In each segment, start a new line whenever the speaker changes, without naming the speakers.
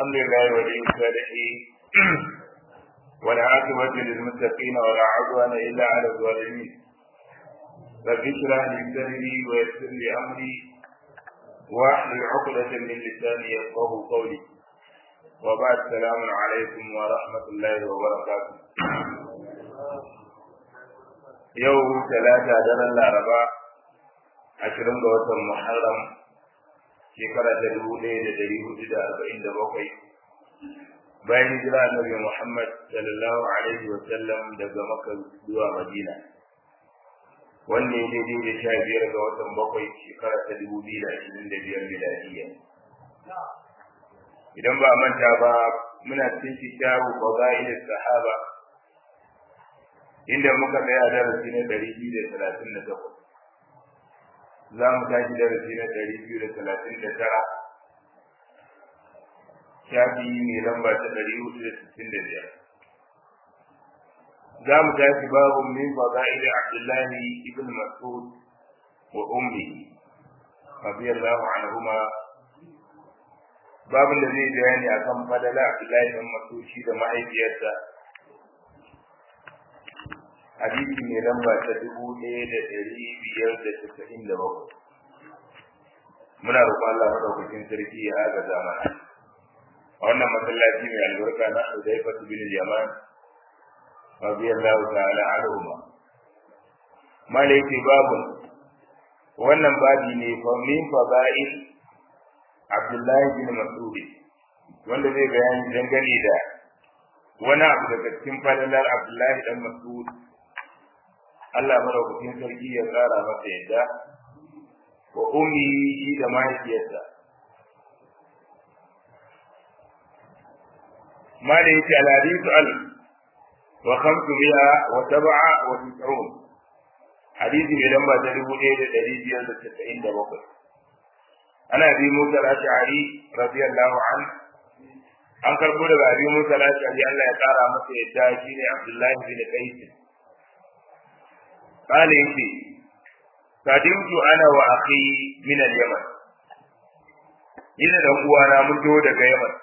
الحمد لله ولي الصالحين والعاقبة للمتقين ولا عدوان إلا على الظالمين رب اشرح لي صدري ويسر لي أمري واحلل عقدة من لساني يفقه قولي وبعد السلام عليكم ورحمة الله وبركاته يوم ثلاثة دار الأربعاء عشرين وطن محرم shekara ta dubu ɗaya da ɗari hudu da arba'in da bakwai bayan hijira annabi Muhammad sallallahu alaihi wa sallam daga Makka zuwa Madina wanne ya daidai da sha biyar ga watan bakwai shekara ta dubu biyu da ashirin da biyar miladiyya idan ba manta ba muna cikin kitabu fadail sahaba inda muka tsaya darasi na ɗari biyu da talatin da takwas za mu tashi darasi na ɗari biyu da talatin da tara shafi mai lamba ta ɗari hudu da sittin da biyar za mu tashi babu min fada'ili abdullahi ibn mas'ud wa ummi radiyallahu anhuma babin da zai bayani akan fadala abdullahi ibn mas'ud shi da mahaifiyarsa hadisi mai lamba ta dubu ɗaya da ɗari biyar da casa'in da bakwai muna roƙon Allah maɗaukakin sarki ya haga zamana a wannan masallaci mai albarka na Hudayfa bin Yaman radiyallahu ta'ala anhuma malaiki babu wannan babi ne fa min fadail Abdullahi bin Mas'ud wanda zai bayani dangane da wani abu daga cikin fadalar Abdullahi dan Mas'ud Allah madaukakin sarki ya tsara masa yadda wa ummi da mahaifiyarsa ما ليس الحديث ال وخمسمائة وسبعة وتسعون حديث من لما تلقوا إيه دليل يد التسعين دبقل أنا أبي موسى الأشعري رضي الله عنه an karbo daga abin musa lashari Allah ya kara masa yadda shi ne Abdullahi bin Qais kale yake kadimtu ana wa akhi min al-Yaman ina da uwana mun zo daga Yaman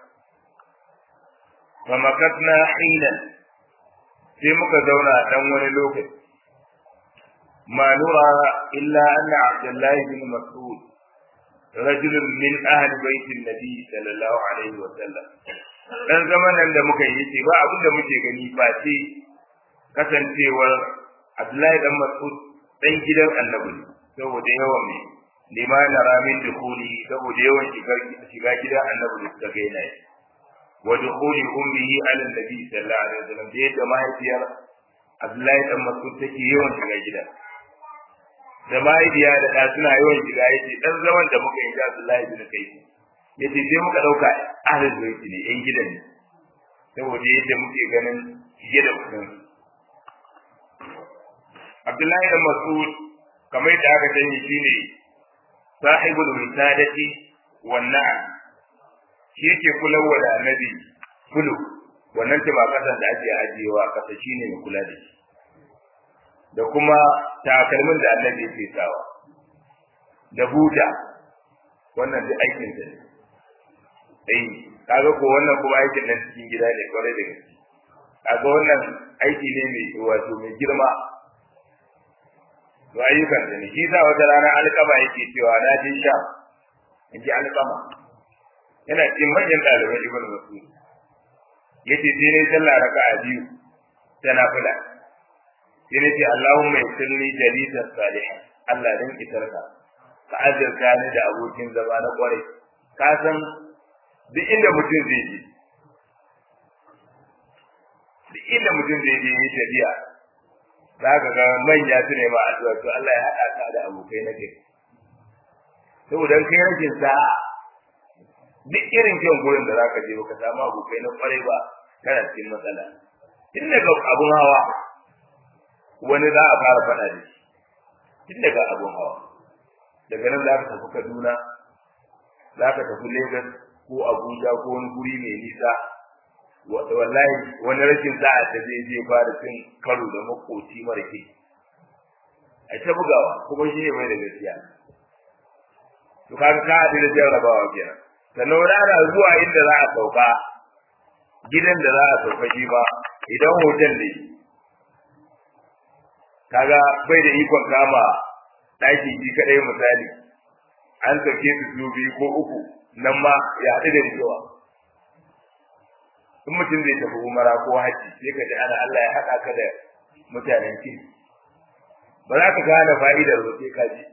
fa makatna hinan sai muka zauna dan wani lokaci ma nura illa anna Abdullahi bin Mas'ud رجل من أهل بيت النبي صلى الله عليه وسلم dan zaman nan da muka yi ce ba abin da muke gani ba ce kasancewar Abdullahi dan Mas'ud dan gidan Annabi saboda yawan mai lima na ramin dukuli saboda yawan shiga gidan Annabi da suka ga yana wa dukuli ummihi ala nabi sallallahu alaihi wasallam da yadda mahaifiyar Abdullahi dan Mas'ud take yawan shiga gidan da mahaifiya da ɗa suna yawan shiga yace dan zaman da muka yi da Abdullahi bin Kai yace sai muka dauka ahlul baiti ne yan gidan ne saboda yadda muke ganin shige da kudin Abdullahi bin Mas'ud kamar da aka sani shine sahibul wisadati wan na'am shi yake kulawa da annabi kulu wannan ce ba kasan da ake ajiyewa kasa shine mai kula da shi da kuma takalmin da annabi yake sawa da buta wannan duk aikin sa ne eh kaga ko wannan kuma aikin nan cikin gida ne kwarai da gaske kaga wannan aiki ne mai wato mai girma to ayyukan sa ne shi sa wata rana alƙama yake cewa na je sha in ji alƙama yana cikin manyan ɗaliban ibn mas'ud yace sai ne sallah raka'a biyu tana fula sai nace Allahumma yassirli jalisan salihan Allah dan isarka ka azurta ni da abokin zama na kwarai ka san duk inda mutum zai je duk inda mutum zai je yi tafiya za ka ga manya su ne ma addu'a to Allah ya haɗa ka da abokai na gari saboda kai rashin sa'a duk irin kyan gurin da zaka je baka samu abokai na kwarai ba kana cikin matsala tun daga abun hawa wani za a fara faɗa da shi tun daga abun hawa daga nan za ka tafi kaduna za ka tafi lagos ko abuja ko wani guri mai nisa wallahi wani rashin sa'a da zai je fara cin karo da makoci mara ke a ta bugawa kuma shi ne mai da gaskiya to kaga ka haɗu da jarrabawa kenan sannan wani ana zuwa inda za a sauka gidan da za a sauka shi ba idan hotel ne kaga bai da ikon kama ɗaki shi kaɗai misali an sauke su su biyu ko uku nan ma ya haɗu da rikewa in mutum zai tafi umara ko haji sai ka ji ana Allah ya haɗa ka da mutanen kin ba za ka gane fa'idar ba sai ka ji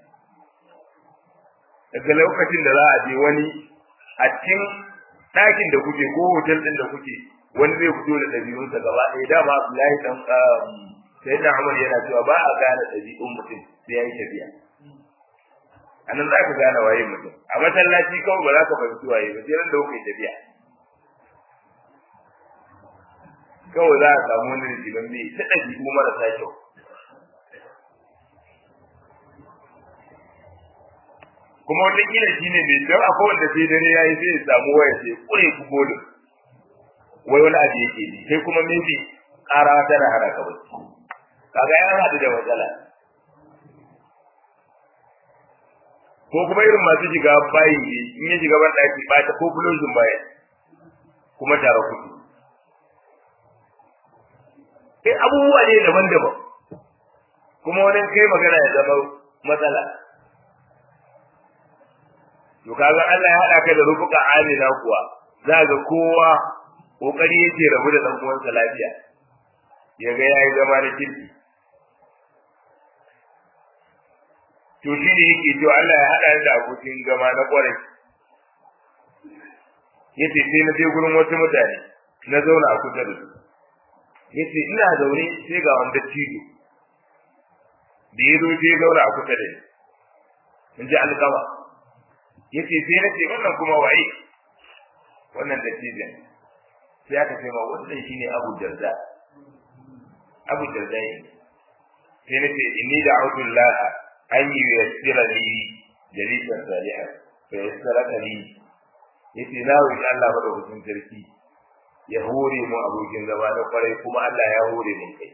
daga lokacin da za a je wani a cikin ɗakin da kuke ko hotel ɗin da kuke wani zai fito da ɗabi'unsa gaba ɗaya dama Abdullahi dan sai da Umar yana cewa ba a gane ɗabi'un mutum sai ya yi tafiya a nan za ka gane waye mutum a masallaci kawai ba za ka fahimci waye ba sai ran da kuka yi tafiya kawai za a samu wani rijiman mai ta ɗabi'u marasa kyau kuma wata kila shi ne mai don akwai wanda sai dare ya yi sai ya samu waya sai kure ku bolin wai wani abu yake ji sai kuma maybe ƙara tana hana ka bacci kaga ya haɗu da matsala ko kuma irin masu shiga bayi ne in ya shiga ban ɗaki ba ta ko fuloshin baya kuma tare kuɗi sai abubuwa ne daban-daban kuma wani kai magana ya zama matsala to kaga Allah ya haɗa ka da rufuka amina kuwa za ga kowa kokari yake rabu da dan uwansa lafiya ya ga yayi zama da kirki to shi ne yake to Allah ya haɗa da abokin zama na kwarai yace sai na je gurin wasu mutane na zauna a kusa da su yace ina zaune sai ga wanda cido da ya zo sai zauna a kusa da ni in ji alƙawa yace sai na ce wannan kuma waye wannan da cidin sai aka ce ma wannan shine Abu Darda Abu Darda ne sai na ce inni da'utu Allah an yi yassira li jalisan salihan fa yassaraka li yace na roki Allah madaukakin sarki ya hore mu abokin zama na kwarai kuma Allah ya hore mun kai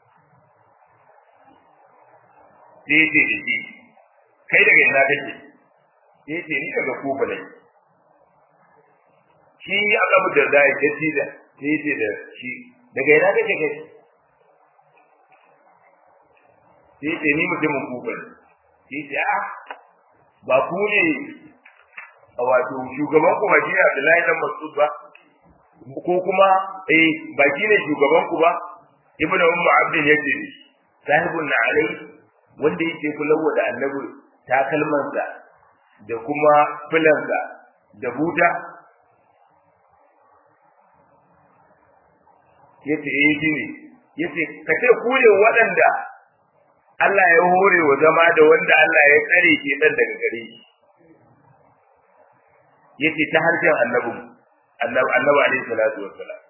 sai ce da shi kai daga ina kake sai ce ni daga kufa ne shi ya abu da da ya ce da sai ce da shi daga ina kake kai sai ce ni mutumin kufa ne sai ce a ba ku ne a wato shugaban ku ba shi ne Abdullahi dan Mas'ud ba ko kuma eh ba shi ne shugaban ku ba ibnu ummu abdin yace ne sahibun na alai wanda yake kulawa da annabi takalmansa da kuma filansa da buta yace eh shi ne yace ka ce ku ne waɗanda Allah ya hore wa zama da wanda Allah ya tsare ke dan daga gare shi yace ta harshen annabi annabi annabi alaihi salatu wassalam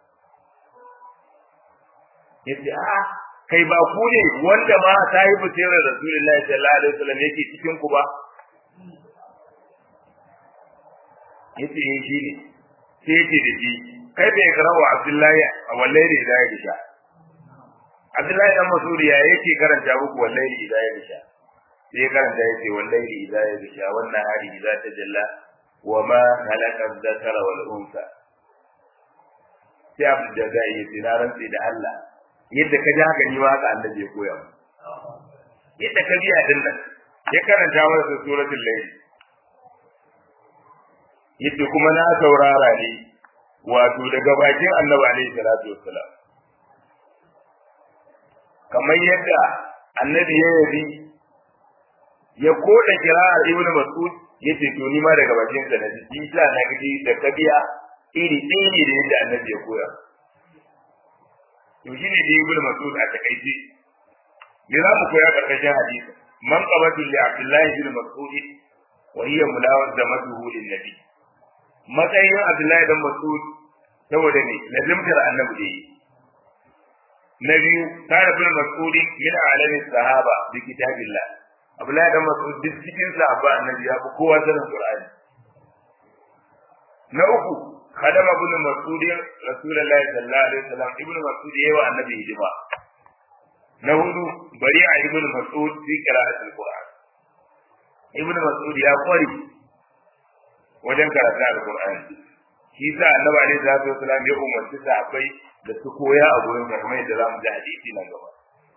yace a kai ba ku ne wanda ma sahibu sirrin rasulullahi sallallahu alaihi wasallam yake cikin ku ba yace eh shi ne sai yake da shi kai bai karawa abdullahi a wallahi da ya sha abdullahi dan masudi ya yake karanta muku wallahi da ya sha sai karanta yace wallahi da ya sha wannan hari idza tajalla wa ma halaka dhakara wal unsa sai abu da zai yi tinaran sai da Allah yadda ka ji haka ni ma haka annabi ya koya mu yadda ka biya din nan ya karanta masa suratul layl yadda kuma na saurara ne wato daga bakin annabi alaihi salatu wassalam kamar yadda annabi ya yabi ya koda kira'ar ibnu mas'ud yace to ni ma daga bakin sa naji isa na gaji da kabiya iri ɗaya ne da yadda annabi ya koya to shine da ibnu mas'ud a takaice me za mu koya karkashin hadisi man qabatu li abdullahi bin mas'ud wa hiya mulawazamatuhu lin nabi matsayin abdullahi dan mas'ud saboda ne lazimtar annabi da yi na biyu kana bin mas'ud min alamin sahaba bi kitabillah abdullahi dan mas'ud duk cikin sahaba annabi ya fi kowa sanin qur'ani na uku khadama ibn mas'ud rasulullahi sallallahu alaihi wasallam ibn mas'ud yayi wa annabi hidima na hudu bari a ibn mas'ud fi qira'atil qur'an ibn mas'ud ya kwari wajen karatu alqur'ani shi sa annabi alaihi salatu wasallam ya umarci sahabbai da su koya a gurin kamar yadda zamu ji hadisi nan gaba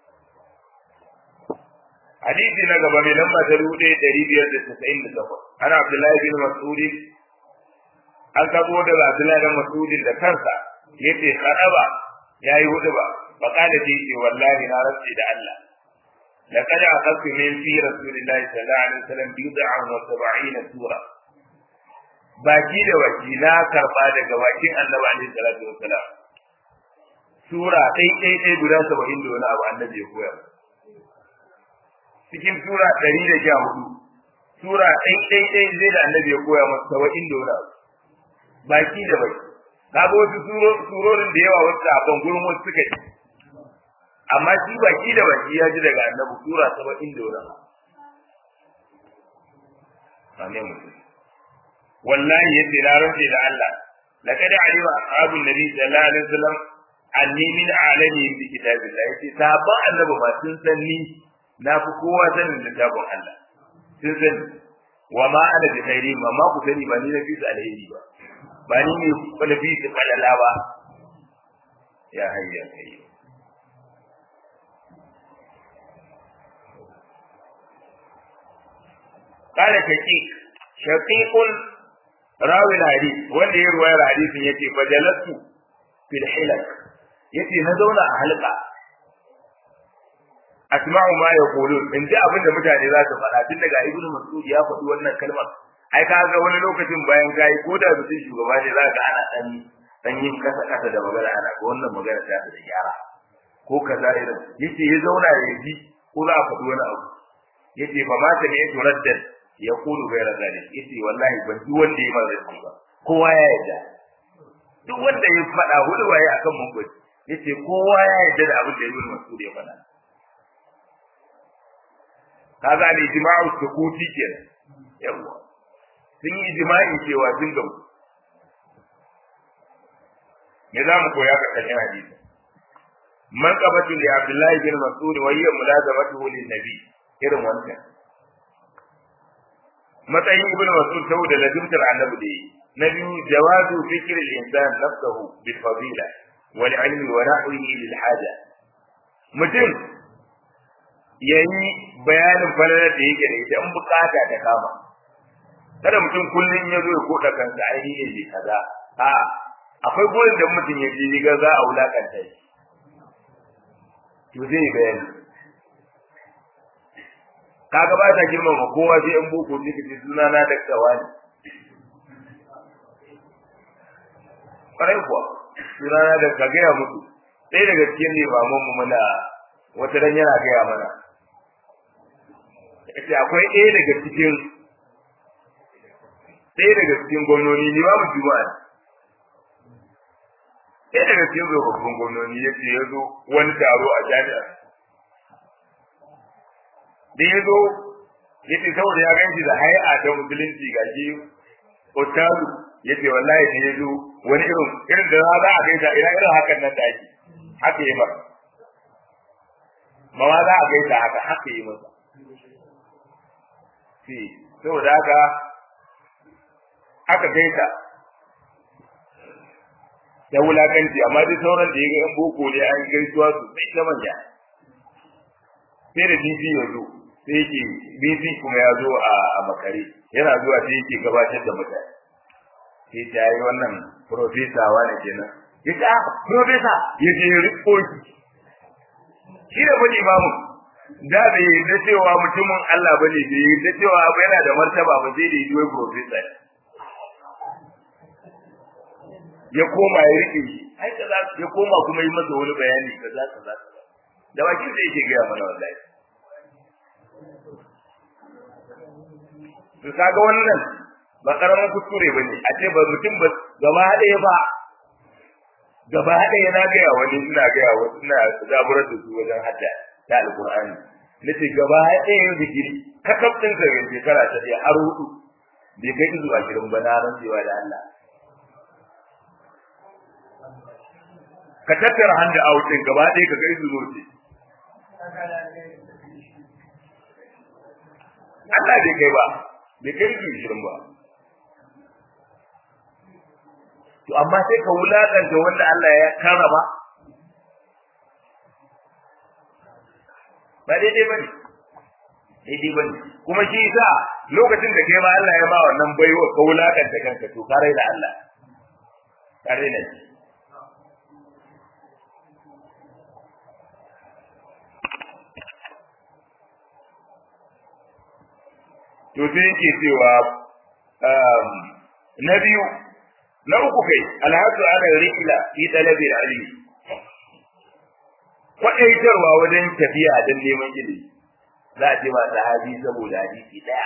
hadisi na gaba mai lamba ta dubu ɗaya ɗari biyar da tasa'in da takwas ana abdullahi bin mas'udi an kabo daga abdullahi bin mas'udi da kansa yace kadaba yayi hudu ba fa kada ce ce wallahi na rantsi da Allah laqad akhadtu min fi rasulillahi sallallahu alaihi wasallam bid'an wa sab'ina sura baki da baki na karba daga bakin annabi alaihi salatu wasalam sura ɗai ɗai ɗai guda saba'in da wani abu annabi ya koyar cikin sura ɗari da sha hudu sura ɗai ɗai ɗai zai da annabi ya koya masa saba'in da wani abu baki da baki kaga wasu surorin da yawa wasu a gurin wasu suka yi amma shi baki da baki ya ji daga annabi sura saba'in da wani abu amin mutum wallahi yace na rantse da Allah laqad alima ashabun nabi sallallahu alaihi wasallam anni min alami bi kitabillah yace sabon annabi ma sun san ni na fi kowa sanin littafin Allah sun san wa ma ana bi khairi ma ma ku sani ba ni na fi su alheri ba ba ni ne na fi su falala ba ya hayya kai قال شقيق شقيق راوي الحديث wanda ya ruwayar hadisin yace fajalatu fil hilak yace na zauna a halka asma'u ma yaqulun in ji abinda mutane za su faɗa tun daga ibnu mas'ud ya faɗi wannan kalmar ai ka ga wani lokacin bayan kai ko da mutum shugaba ne za ka ana dan dan yin kasa kasa da magana ana ko wannan magana ta da gyara ko kaza irin yace ya zauna ya ji ko za a faɗi wani abu yace ba ma ta ne turaddan ya kulu gaira zalik yace wallahi ban duk wanda ya mazarci ba kowa ya yarda duk wanda ya faɗa hudu waye akan mun gwaji yace kowa ya yarda da abin da Ibn Mas'ud ya faɗa kaga ne ijma'u sukuti kenan yawa sun yi ijma'i cewa sun gamu me za mu koya ka kashin hadisi man qabatu li Abdullahi bin Mas'ud wa hiya mulazamatuhu lin nabi irin wannan matsayin ibn mas'ud saboda lazimtar annabi da yi na biyu jawazu fikr al-insan nafsuhu bil fadila wal ilmi wa nahwihi lil haja mutum yayi bayanin falalar da yake da ita in bukata ta kama kada mutum kullun ya zo ya koda kansa ai ne ne kaza a akwai gurin da mutum ya ji ga za a wulakanta shi to zai bayani kaga ba ta girmama kowa sai in boko ne kace suna na dakta wani kare kuwa suna na da ka gaya musu sai daga cikin limaman mu muna wata ran yana gaya mana yace akwai ɗaya daga cikin ɗaya daga cikin gwamnoni limamin juma'a ɗaya daga cikin tsofaffin gwamnoni yace ya zo wani taro a jami'a da ya zo ya ce saboda ya ganshi da hai'a ta musulunci ga shi otaru ya ce wallahi da ya zo wani irin irin da za a gaisa ina irin hakan nan da ake haka yi masa ma ma za a gaisa haka haka yi masa ce saboda haka aka gaisa ya wulakanci amma duk sauran da ya ga yan boko ne an gaisuwa su sai ta manya sai da bibi ya zo sai yake bibi kuma ya zo a makare yana zuwa sai yake gabatar da mutane sai ta yi wannan profesa wani kenan ya ce ah profesa ya je ya riko shi shi da bane imamu da bai da cewa mutumin Allah bane bai da cewa abu yana da martaba ba sai da yi wai profesa ya koma ya rike shi ai kaza ya koma kuma yi masa wani bayani kaza kaza da bakin sai yake gaya mana wallahi to kaga wannan ba karamin kuskure bane a ce ba mutum ba gaba ɗaya ba gaba ɗaya na gaya wani ina gaya wani ina zaburar da su wajen hadda da alqur'ani nace gaba ɗaya digiri kakaf din sa shekara ta ɗaya har hudu bai kai izu ashirin ba na rantsewa da Allah ka tattara handa autin gaba ɗaya ka kai izu zoce Allah bai kai ba bai kai ki shirin ba to amma sai ka wulakanta wanda Allah ya karama ba daidai bane daidai bane kuma shi yasa lokacin da kai ma Allah ya ba wannan baiwa ka wulakanta kanka to ka da Allah ka raina shi to sai yake cewa na biyu na uku kai alhadu ala rihla fi talabi ilmi kwadaitarwa wajen tafiya don neman ilimi za a ce ma sahabi saboda hadisi daya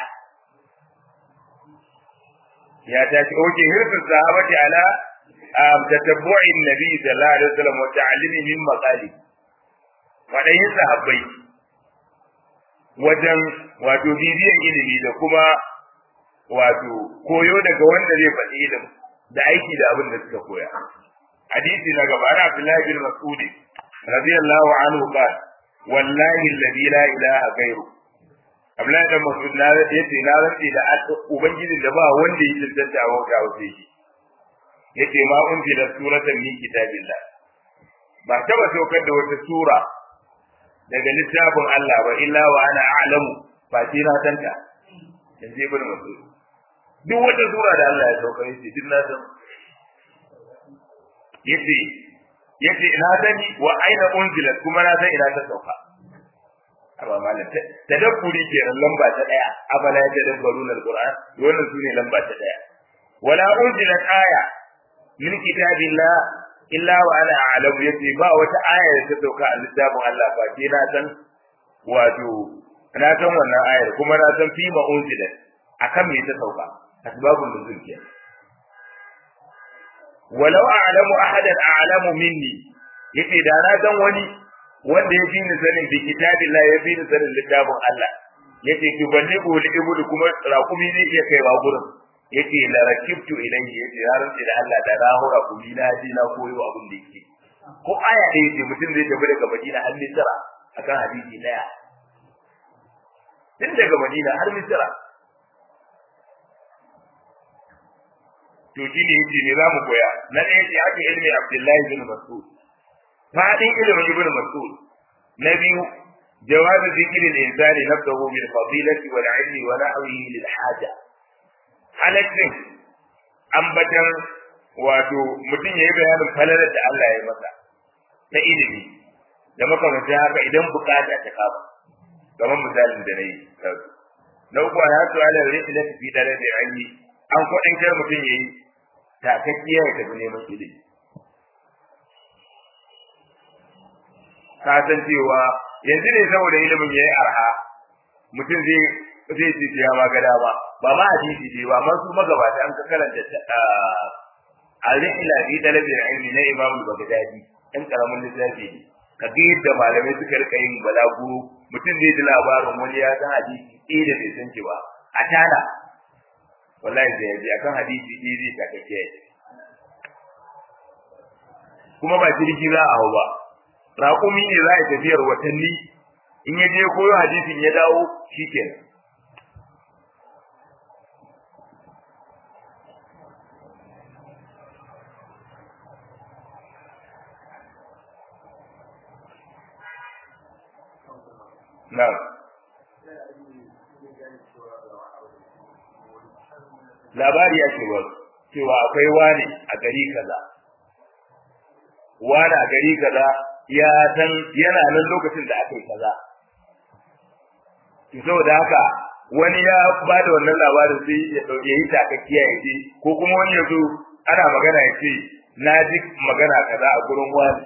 ya tashi oke hirfin sahabati ala tatabbu'i nabi sallallahu alaihi wasallam wa ta'allimi min maqali kwadayin sahabbai wajen wato bibiyan ilimi da kuma wato koyo daga wanda zai faɗi ilimi da aiki da abin da suka koya hadisi na gaba ana Abdullahi bin Mas'ud radiyallahu anhu qala wallahi alladhi la ilaha ghayru Abdullahi bin Mas'ud na yace na rantsi da ubangijin da ba wanda ya tantance a wata wace shi yace ma unzila suratan min kitabillah ba taba saukar da wata sura daga littafin Allah ba illa wa ana a'lamu fa shi na tanta yanzu ibn Mas'ud duk wata sura da Allah ya sauka yace duk na san yace yace na sani wa aina unzilat kuma na san ina ta sauka amma malam tadabburi kenan lamba ta daya abala ya tadabbaruna alquran wannan sune lamba ta daya wala unzilat aya min kitabillah illa wa ana a'lamu yace ba wata aya da ta sauka a littafin Allah ba ce na san wato na san wannan ayar kuma na san fi ma unzilat akan me ta sauka asbabun nuzul ke walau a'lamu ahadan a'lamu minni yace da na san wani wanda ya fi ni sanin bi kitabillah ya fi ni sanin littafin Allah yace ki balle ko li ibudu kuma rakumi zai iya kaiwa gurin yace la rakibtu ilayhi yace ya rantsi da Allah da na hura kumi na ji na koyo abin da yake ko aya ɗaya ce mutum zai tafi daga Madina har Misra akan hadisi daya tun daga Madina har Misra to shi ne yake ne za mu koya na ɗaya ce ake ilmi abdullahi bin mas'ud fadin ilimin ibn mas'ud na biyu جواز ذكر الإنسان نفسه بالفضيلة والعلم ونحوه للحاجة halaccin ambatan wato mutum ya yi bayanin falalar da Allah ya masa ta ilimi da makamanta haka idan bukata ta kama kamar misalin da na yi na uku a yasu ala rikin fi dare da ilmi an kwaɗin kar mutum ya yi takakkiya ya tafi neman ilimi ka san cewa yanzu ne saboda ilimin ya yi arha mutum zai zai ce ya ma gada ba ba ma hadisi ce ba masu magabata an ka karanta al-rihla fi talabi ilmi na Imam al-Baghdadi dan karamin littafi ne ka ga yadda malamai suka rika yin balaguro mutum zai ji labarin wani ya san hadisi ɗaya da bai san ba a tana wallahi zai yaji akan hadisi ɗaya zai takake kuma ba jirgi za a hau ba raƙumi ne za a tafiyar watanni in ya je koyo hadisin ya dawo shikenan Na'am. Labari ya cewa cewa akwai wani a gari kaza. Wani a gari kaza ya san yana nan lokacin da aka yi kaza. Saboda haka wani ya ba da wannan labarin sai ya yi takakkiya ya ce ko kuma wani ya zo ana magana ya ce na ji magana kaza a gurin wani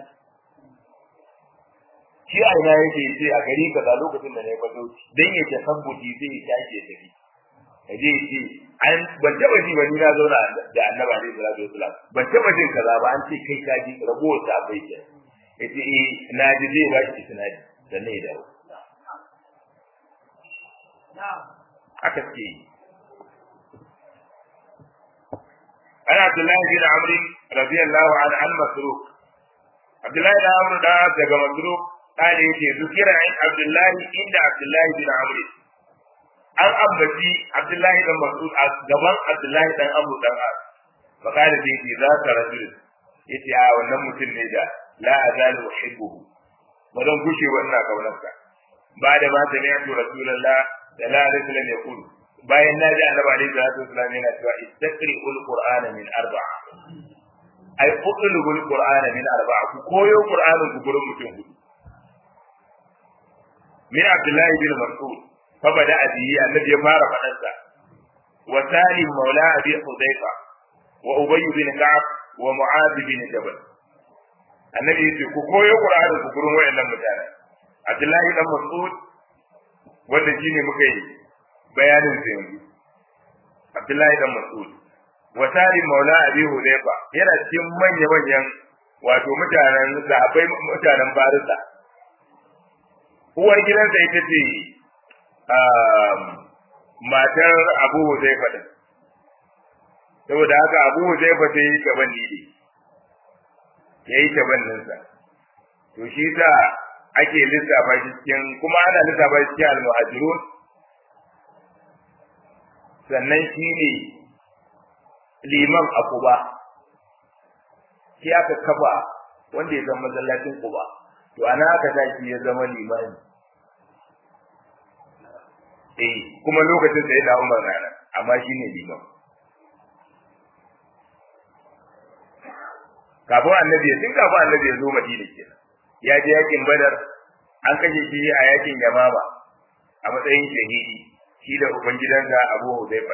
shi a ina yake ce a gari kaza lokacin da na yi bazo dan ya tasabbuti zai tashi ya tafi kaje ce an ban taba ji ba ni na zauna da annabi alaihi salatu wasalam ban taba jin kaza ba an ce kai ka ji ragowar ta bai ke yace eh na ji zai ba shi sinadi sannan ya dawo aka ce ana Abdullahi bin Amr radiyallahu anhu an masruk Abdullahi bin Amr da daga masruk قال يجي ذكر عن عبد الله عند عبد الله بن عمرو an ambaci Abdullahi dan Mas'ud a gaban Abdullahi dan Abu dan As fa qala bi za ka rajul yace a wannan mutum ne da la azalu uhibbuhu ba zan gushe wannan kaunarsa ba da ma sami'tu rasulullah sallallahu alaihi wasallam yaqulu bayan na ji annabi alaihi salatu wasallam yana cewa istaqri'ul qur'ana min arba'a ai uqlubul qur'ana min arba'a ku koyo qur'anin ku gurin mutum hudu min abdullahi bin mas'ud fa bada abi annabi ya fara fadan sa wa salim maula abi hudayfa wa ubay bin ka'ab wa mu'adh bin jabal annabi yace ku koyo qur'anin ku gurin wayannan mutane abdullahi dan mas'ud wanda shine muka yi bayanin sa yanzu abdullahi dan mas'ud wa salim maula abi hudayfa yana cikin manya manyan wato mutanen sahabbai mutanen barisa uwar gidansa ita ce matar abu huzaifa din saboda haka abu huzaifa ta yi gaban ne ya yi tabanninsa to shi sa ake lissafa shi cikin kuma ana lissafa shi cikin almuhajirun sannan shi ne liman a kuba shi aka kafa wanda ya zama masallacin kuba to ana aka sa shi ya zama limani eh kuma lokacin da ya da Umar rana amma shine liman kafin annabi ya tun kafin annabi ya zo Madina kenan ya je yakin Badar an kashe shi a yakin Yamama a matsayin shahidi shi da ubangidansa Abu Hudayfa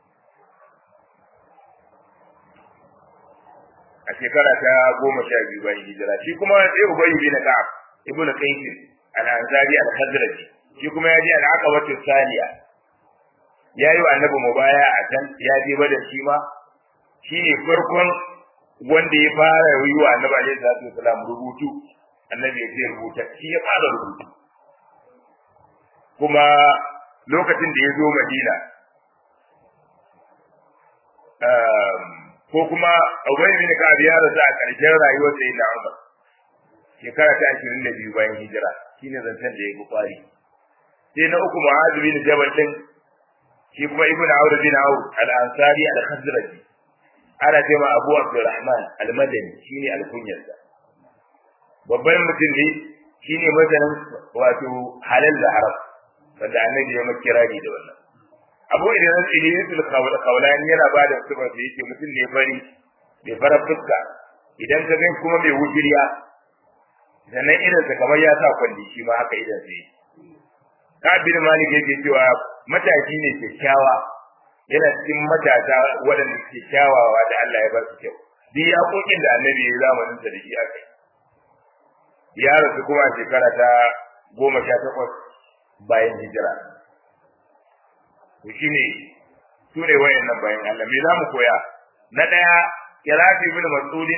a shekara ta goma sha biyu bayan hijira shi kuma sai Ubayy bin Ka'ab ibn Qais al-Ansari al-Khazraji shi kuma ya je al-Aqabatu Saniya ya yi wa annabi mubaya a can ya je bada shi ma shi ne farkon wanda ya fara yi wa annabi alaihi salatu wasalam rubutu annabi ya ce rubuta shi ya fara rubutu kuma lokacin da ya zo Madina ko kuma Ubay bin Ka'ab ya rasu a ƙarshen rayuwar da yana Umar shekara ta 22 bayan hijira shine zancen da ya fi kwari sai na uku Mu'adh bin Jabal din shi kuma Ibn Awd bin Awd al-Ansari al-Khazraji ana ce ma Abu Abdurrahman al-Madani shine al-kunyarsa babban mutum ne shine masanin wato halal da haram wanda annabi ya makirari da wannan abu idan iliyatul qawlan yana ba da sifar da yake mutum ne fari bai fara fuska idan ka gan kuma mai wujiriya sannan idan sa kamar ya sa kwalli shi ma haka idan sai kabir malik yake cewa matashi ne kyakkyawa yana cikin matasa waɗanda suke kyawawa da Allah ya ba su kyau duk yaƙoƙin da annabi ya zamanin sa da shi aka yi ya rasu kuma shekara ta goma sha takwas bayan hijira to shine su ne wayannan bayan Allah me zamu koya na daya kirafi ibn mas'udin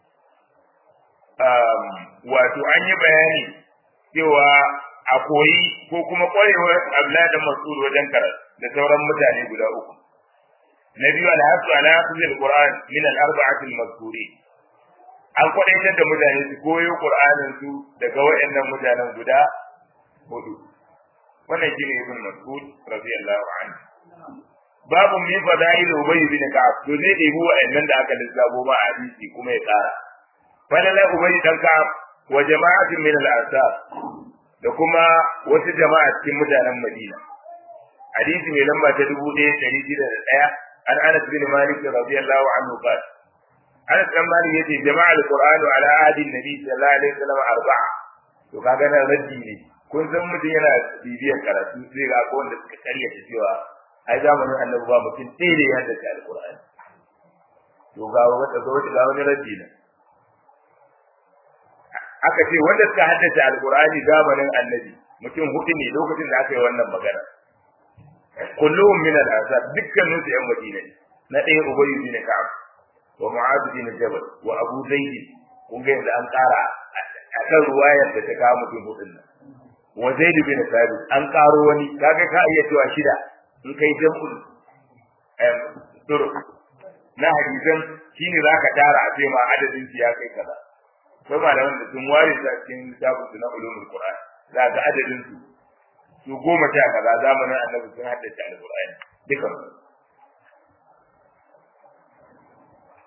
um, wato an yi bayani cewa a koyi ko kuma kwarewar Abdullahi da Mas'ud wajen karatu da sauran mutane guda uku na biyu alhasu ala hafizil qur'an min al-arba'ati al-mazkuri an kwadaitar da mutane su koyo qur'anin su daga wayannan mutanen guda hudu wannan shine ibn mas'ud radiyallahu anhu babu min fadail ubay bin ka'ab to ne da ibu wa'annan da aka lissafo ba a hadisi kuma ya tsara falala ubay dan ka'ab wa jama'atin min al-ansar da kuma wasu jama'a cikin mutanen madina hadisi mai lamba ta dubu ɗaya ɗari shida da ɗaya an anas bin malik radiyallahu anhu qala anas bin malik yace jama'a al-qur'anu ala ahdi nabi sallallahu alaihi wasallam arba'a to kaga nan raddi ne kun san mutum yana bibiyar karatu sai ga ko wanda suka karyata cewa ai zamanin annabi ba mutum sai da ya haddace alqur'ani to ga wata ga wata ga wani raddi ne aka ce wanda suka haddace alqur'ani zamanin annabi mutum hudu ne lokacin da aka yi wannan magana kulluhum min al-ansar dukkanin su yan madina ne na ɗaya ubay bin ka'ab wa mu'adh bin jabal wa abu zaid kun ga yadda an ƙara akan ruwayar da ta kawo mutum hudun nan wa zaid bin thabit an karo wani kaga ka iya cewa shida in kai jam'ul em turu na hadisan shine zaka tara a ma adadin shi ya kai kaza sai malaman da sun ware su a cikin littafin su na ulumul qur'an za ga adadin su su goma sha kaza zamanin annabi sun haddace alqur'ani dukan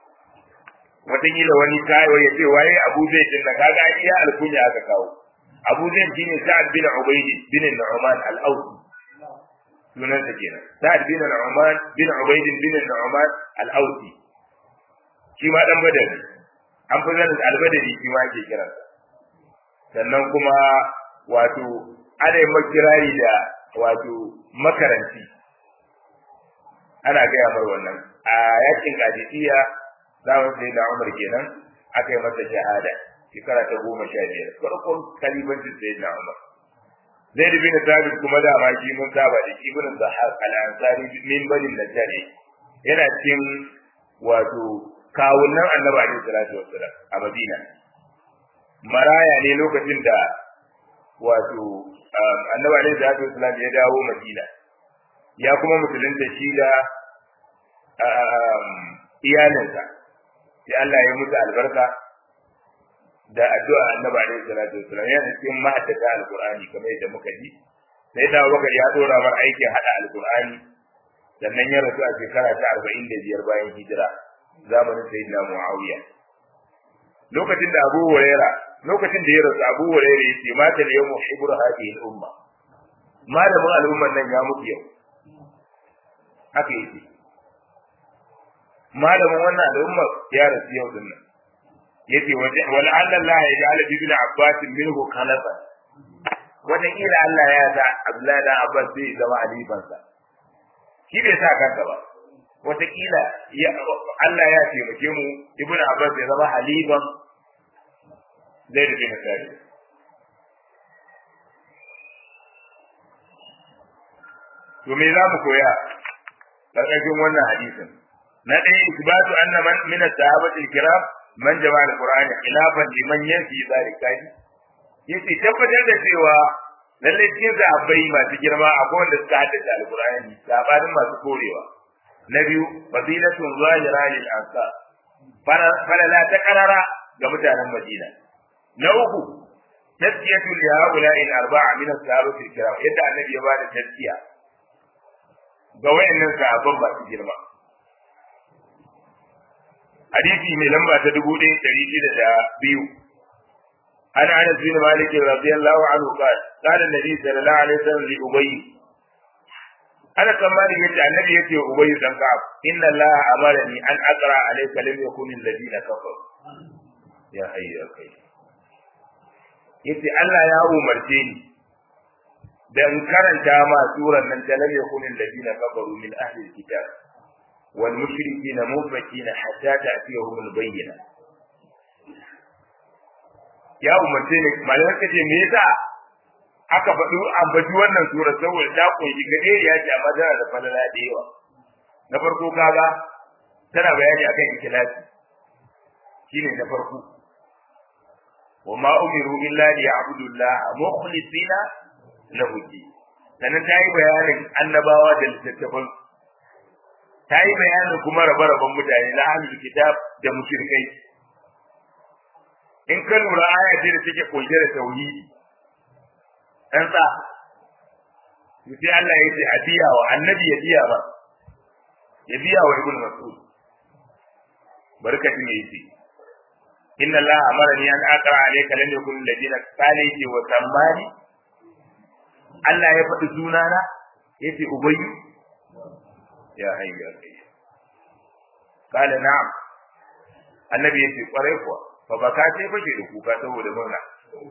wataƙila wani kayo ya ce waye Abu Zaid din na kaga iya alkunya aka kawo Abu Zaid shine Sa'ad bin Ubayd bin Nu'man al-Awsi sunan sa kenan Sa'ad bin Nu'man bin Ubayd bin Nu'man al-Awsi shi ma dan badari an fi zanin al-badari shi ma ke kiransa sannan kuma wato ana yin makirari da wato makaranti ana gaya mar wannan a yakin kadisiya zaman sai da umar kenan aka yi masa shahada shekara ta goma sha biyar farkon kalibancin sai da umar zaid bin thabit kuma da ma shi mun saba da shi bin zahar al-ansari min bani najjar yana cikin wato kawunan annabi alaihi salatu wassalam a madina maraya ne lokacin da wato annabi alaihi salatu wassalam ya dawo madina ya kuma musulunta shi da iyalinsa sai Allah ya musu albarka da addu'a annabi alaihi salatu wassalam yana cikin mahaddata alqur'ani kamar yadda muka ji sai da Abubakar ya dora mar aikin hada alqur'ani sannan ya rasu a shekara ta 45 bayan hijira zamanin sayyidina Muawiya lokacin da Abu Huraira lokacin da ya rasu Abu Huraira yace mata da yawmu hibru hadhihi al-umma malamin al'umman nan ya mutu yau haka yake malamin wannan al'umma ya rasu yau din nan yace wa la'alla Allah ya ja'ala ibn Abbas minhu khalafa wannan ila Allah ya sa Abdullahi da Abbas zai zama alifansa shi bai sa kanka ba wataƙila Allah ya taimake mu ibn Abbas ya zama halifan zai da bin Thabit to me za mu koya karkashin wannan hadisin na ɗaya isbatu anna man min as-sahabati al-kiram man jama'a al-qur'ani khilafan liman yanfi zalika yace tabbatar da cewa lalle cikin sahabbai masu girma akwai wanda suka haddace al-qur'ani sabanin masu korewa na biyu fadilatun zahira lil ansar falala ta karara ga mutanen madina na uku tazkiyatu li haula'i al-arba'a min as-sahabati al-kiram yadda annabi ya bada tazkiya ga wayannan sahabban ba su girma hadisi mai lamba ta dubu ɗaya ɗari shida da biyu an anas bin malik radiyallahu anhu qala qala an-nabi sallallahu alaihi wasallam li ubay ana tsammani yace annabi yace ubay dan ka'ab inna allaha amarani an aqra alayka lam yakun alladhina kafaru ya hayya kai yace Allah ya umarce ni da in karanta ma suran nan ta lam yakun alladhina kafaru min ahli alkitab wal mushrikina mufakina hatta ta'tiyahum albayyina ya umarce ni malaman kace me yasa aka faɗi ambaci wannan sura saboda ta kunshi gade ya ce amma tana da falala da yawa na farko kaga tana bayani akan ikhlasi shine na farko wa ma umiru illa liya'budu Allah mukhlisina lahu din sannan ta yi bayanin annabawa da littattafan ta yi bayanin kuma rabe-raben mutane na ahlul kitab da mushrikai in ka lura aya ce da take kunshe da tauhidi dan sa sai Allah ya ce a biya wa annabi ya biya ba ya biya wa ibnu mas'ud barkatin yace inna Allah amarani an aqra alayka lam yakun alladhina qala wa sammani Allah ya faɗi sunana ya ce ubayyu ya hayyu ya kai kala na'am annabi ya ce kwarai kuwa fa baka sai fashe da kuka saboda murna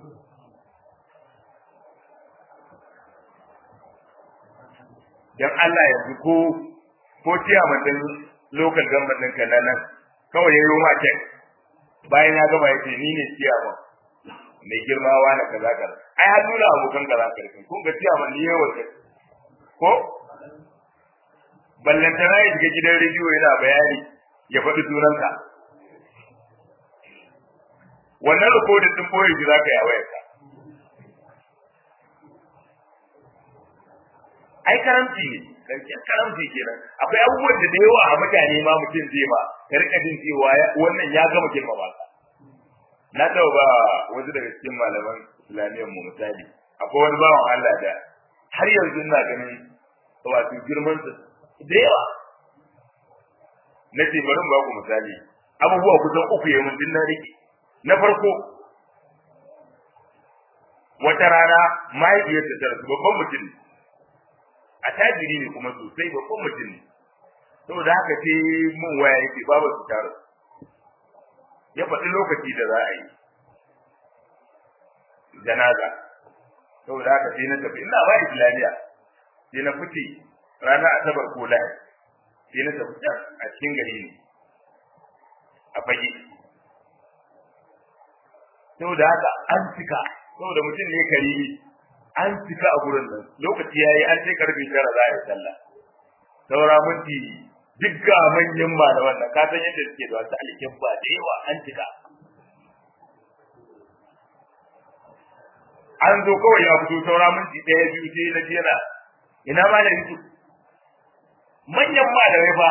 dan Allah yanzu ko ko ciyaman din local government ɗin kan nan kawai ya yi ma kek bayan ya gama ya ce ni ne ciyaman mai girma wa na kaza kaza ai har nuna abokan kaza karfin kun ga ciyaman ni yawa ce ko ballantana ya shiga gidan rediyo yana bayani ya faɗi sunanka wannan rikodin din boye shi zaka yi a wayarka ai karamci ne karshen karamci kenan akwai abubuwan da da yawa a mutane ma mutum zai ma ya rika jin cewa wannan ya gama girma ba na taɓa ba wasu daga cikin malaman islamiyyar mu misali akwai wani bawan Allah da har yanzu ina ganin wato girman sa da yawa na ce bari ba ku misali abubuwa kusan uku ya mun din na rike na farko wata rana mahaifiyarsa ta rasu babban mutum ne a tajiri ne kuma sosai babban mutum ne saboda haka ce mun waya yake babu su tara ya faɗi lokaci da za a yi janaza saboda haka sai na tafi ina ba islamiya sai na fice ranar asabar ko lahadi sai na tafi can a cikin gari ne a fage saboda haka an cika saboda mutum ne karimi an cika a gurin nan lokaci yayi an sai karfe tara za a yi sallah saura minti duk ga manyan malaman nan ka san yadda suke da wasu alikin ba da yawa an cika an zo kawai ya fito saura minti ɗaya biyu sai na jera ina ma da yusuf manyan malamai fa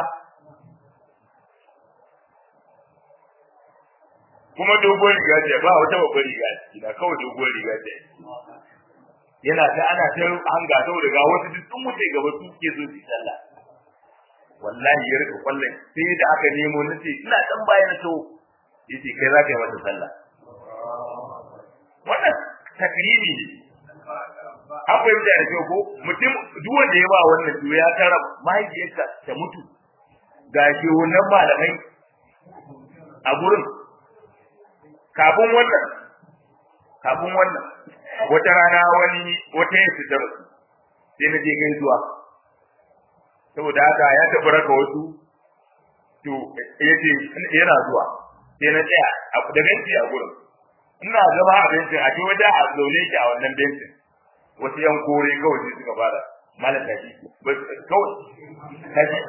kuma dogon riga ce ba wata babbar riga ce na kawai dogon riga ce yana ta ana ta hanga saboda ga wasu duk sun wuce gaba su ke zo su sallah wallahi ya rika kwallon sai da aka nemo na ce ina dan bayan to yace kai za ka yi mata sallah wannan takrimi ne an fahimta da kyau ko mutum duk wanda ya ba wannan to ya tara mahaifiyarsa ta mutu ga shi wannan malamai a gurin kafin wannan kafin wannan wata rana wani wata yin fitar sai na je gaisuwa saboda haka ya tafi raka wasu to yace yana zuwa sai na tsaya da benci a gurin ina zama a bencin a ce wajen a zaune shi a wannan bencin wasu yan kore kawai sai suka fara malam tashi kawai tashi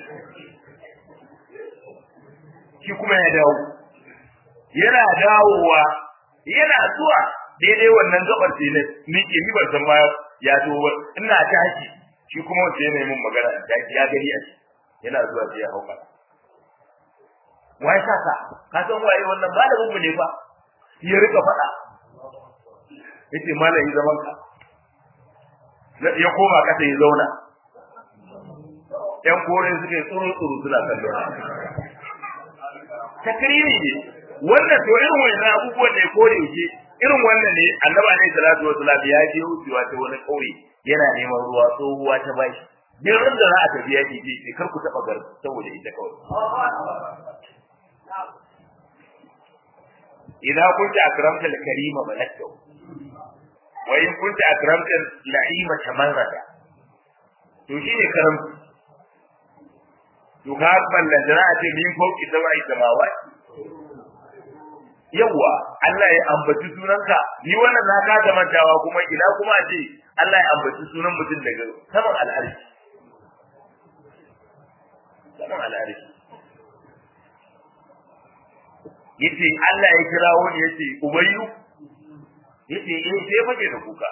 shi kuma ya dawo yana dawowa yana zuwa daidai wannan gabar ce ne ni ke ni ban san ma ya zo ba ina tashi shi kuma wanda yana min magana tashi ya gari a shi yana zuwa sai ya hauka wai saka ka san waye wannan malamin mu ne fa ya rika faɗa yace malami zaman ka ya koma kasa ya zauna yan kore suka yi tsuru tsuru suna kallo takriri ne wannan to irin wannan abubuwan ne ko da yake irin wannan ne annabi alaihi salatu wasallam ya je wucewa ta wani kauye yana neman ruwa tsohuwa ta bashi duk ran da za a tafi yaki ce kar ku taba gar saboda ita kawai idan kunta akramta al-karima malakta wa in kunta akramta al-la'ima tamarrada to shine karam to ka ballan jira ce min fauki sabai samawati yawa Allah ya ambaci sunanka ni wannan na ka mantawa kuma ina kuma ce Allah ya ambaci sunan mutum daga saman al'arshi saman al'arshi yace Allah ya kira wani yace ubayyu yace eh sai fage da kuka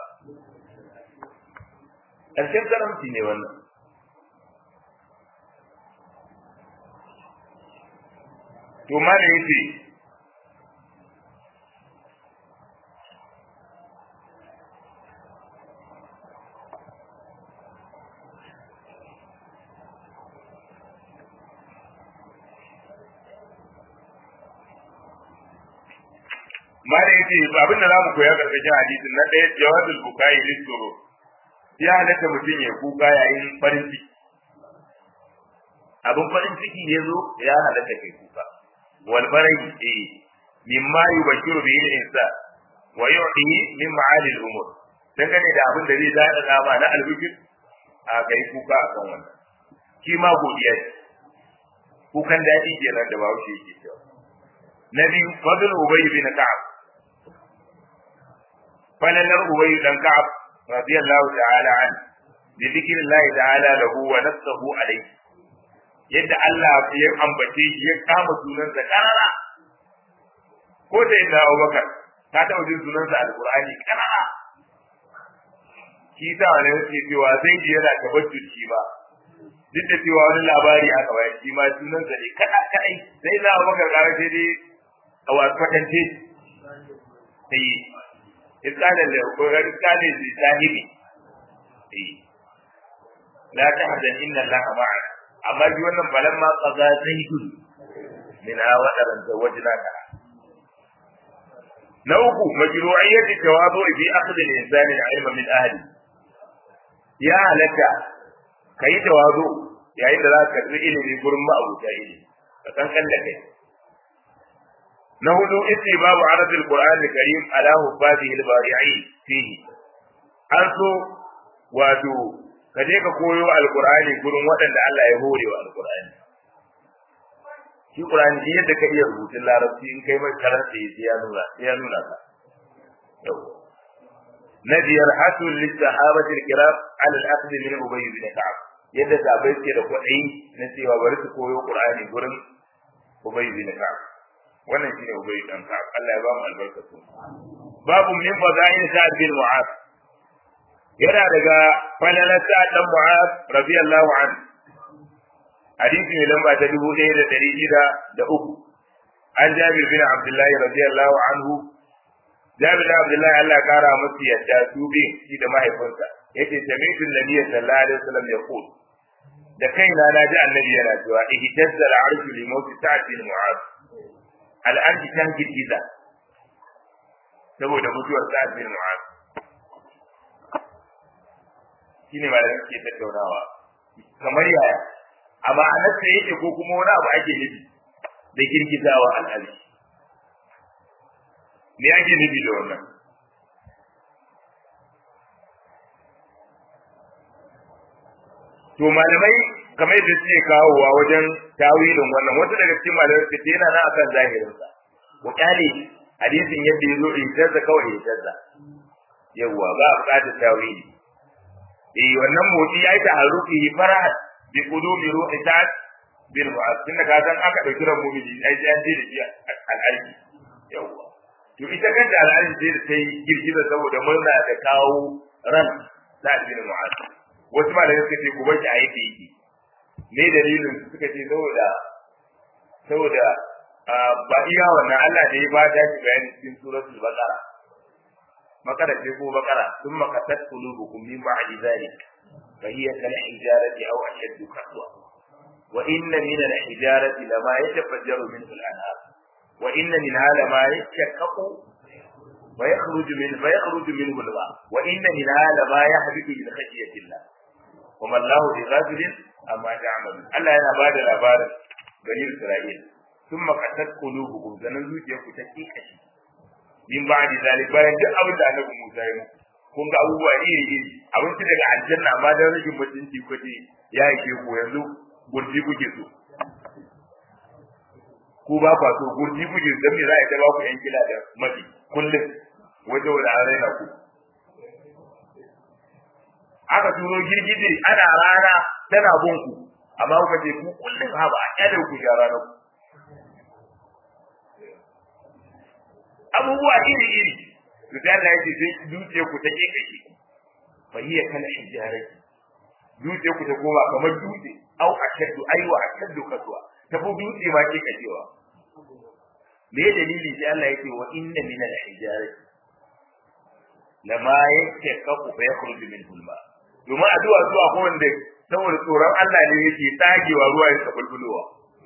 karshen karamci ne wannan to ma da yace mala yace abin da zamu koya karkashin hadisin na ɗaya jawabul bukai lisuru ya halatta mutum ya kuka yayin farin ciki abin farin ciki ya zo ya halatta kai kuka wal barahi eh mimma yubashiru bihi al-insan wa yu'ti min ma'ali al-umur dangane da abin da zai daɗa dama na albishir a kai kuka a kan wannan shi ma godiya ce kukan daɗi kenan da bawo shi yake cewa na biyu fadl ubay bin ka'ab falalar ubay dan ka'ab radiyallahu ta'ala an bi dhikrillahi ta'ala lahu wa nafsuhu alayhi yadda Allah ya ambace shi ya kama sunansa karara ko da yadda Abubakar ka taɓa jin sunansa alqur'ani karara shi ta wani yake cewa zai ji yana tabbaci ba duk da cewa wani labari aka bayar shi ma sunansa ne kada kadai sai na Abubakar kara sai dai a wasu kwatance sai iskanin da iskanin da sahibi la tahzan inna allaha ma'ana amma shi wannan balan ma qaza zaidun min awadaran zawajnaka na uku majru'iyyati tawadu fi akhdh al-insan al-ilma min ahli ya halatta kai tawadu yayin da za ka karbi ilimi gurin ma'abuta ilimi ka kankan da kai na hudu babu arabil qur'an al-karim ala hubadihi al-bari'i fihi an so wato ka je ka koyo alqur'ani gurin waɗanda Allah ya hore wa alqur'ani shi qur'ani shi yadda ka iya rubutun larabci in kai mai karanta sai ya nuna sai ya nuna ka yau na biyar hasul lissahabati al-kiram ala al-akhdh min ubay bin ka'ab yadda sahabbai ke da kwaɗayi na cewa bari su koyo qur'ani gurin ubay bin ka'ab wannan shine ubay dan ka'ab Allah ya ba mu albarkatu babu min fadail sa'd bin mu'az yana daga falalar sa'd dan mu'az radiyallahu anhu hadisi ne lamba ta dubu ɗaya da ɗari shida da uku an jabir bin abdullahi radiyallahu anhu jabir bin abdullahi Allah ya kara musu yadda su bin shi da mahaifinsa yace sami'tu nabiyyi sallallahu alaihi wasallam yaqul da kaina na ji annabi yana cewa ihtazza al-arshu li mawt sa'd bin mu'az al-arshi tan girgiza saboda mutuwar sa'd bin mu'az shine ma da kake tattaunawa kamar yaya a ma'anarsa yake ko kuma wani abu ake nufi da girgizawa al'ali me ake nufi da wannan to malamai kamar yadda suke kawowa wajen tawilin wannan wata daga cikin malamai suke yana nan akan zahirinsa ko kyale hadisin yadda ya zo in tazza kawai ya tazza yawwa ba a buƙatar tawili eh wannan motsi ya yi taharruki farahat bi qulubi ruhi sa'd bin mu'az tunda ka san aka dauki ran mu'mini ai sai an je da shi al'alji yawa to ita kanta al'alji sai ta yi girgiza saboda murna da kawo ran sa'd bin mu'az wasu malamai suka ce ku bashi a yake yake me dalilin suka ce saboda saboda ba iya wannan Allah da ya ba ta shi bayani cikin suratul baqara makara ce ko bakara sun makasat qulubukum min ba'di dhalik فهي كالحجارة أو أشد قسوة وإن من الحجارة لما يتفجر منه الأنهار وإن منها لما يشقق ويخرج منه فيخرج منه الماء وإن منها لما يهبط من خشية الله وما الله بغافل أما تعملون ألا أنا بعد الأبار بني إسرائيل ثم قست قلوبكم زنزوج يكتكي كشي من بعد ذلك bayan duk abin da annabi Musa ya muku kun ga abubuwa iri iri abinci daga aljanna amma dan rashin mutunci kuke ya yi ku yanzu gurji kuke so ku ba kwa so gurji kuke so dan me za a ta ba ku yan kila da mafi kullum waje wanda an raina ku aka turo girgije ana rana tana bin ku amma kuka ce ku kullum ha ba a kyale ku ya rana ku abubuwa iri iri to da Allah yake sai dutse ku ta ke kake fa hiya kal hijarati dutse ku ta koma kamar dutse au ashaddu aiwa ashaddu kaswa ta bu dutse ma ke kacewa me dalili sai Allah yake wa inna min al hijarati lama yashaqaqu fa yakhruju min hulma domin addu'a zuwa ko wanda saboda tsoron Allah ne yake tsagewa ruwa ya bulbulowa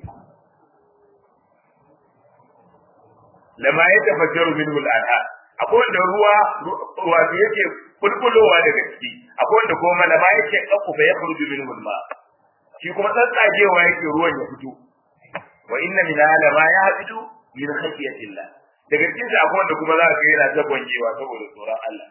lama yatafajjaru minhu al-anhar akwai wanda ruwa wato yake bulbulowa daga ciki akwai wanda kuma malama yake kakku fa yakhruju minhu al-ma shi kuma tsatsagewa yake ruwan ya fito wa inna min lama yahbitu min khashyatillah daga cikin sa akwai wanda kuma za ka yana ta gwanjewa saboda tsoron Allah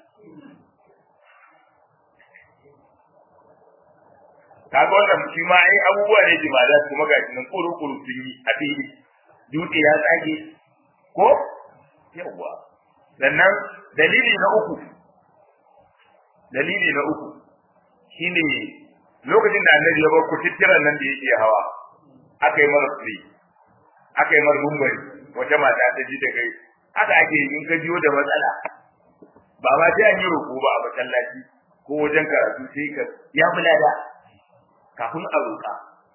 kaga wannan shi ma ai abubuwa ne jimala kuma ga nan kuru kuru sun yi a fili dutse ya tsage ko yawwa sannan dalili na uku dalili na uku shine lokacin da annabi ya bar kutittiran nan da yake hawa aka yi mara free aka yi mara gumbari wata mata ta ji da kai haka ake in ka jiyo da matsala ba ma sai an yi roƙo ba a masallaci ko wajen karatu sai ka ya bulada kafin a roƙa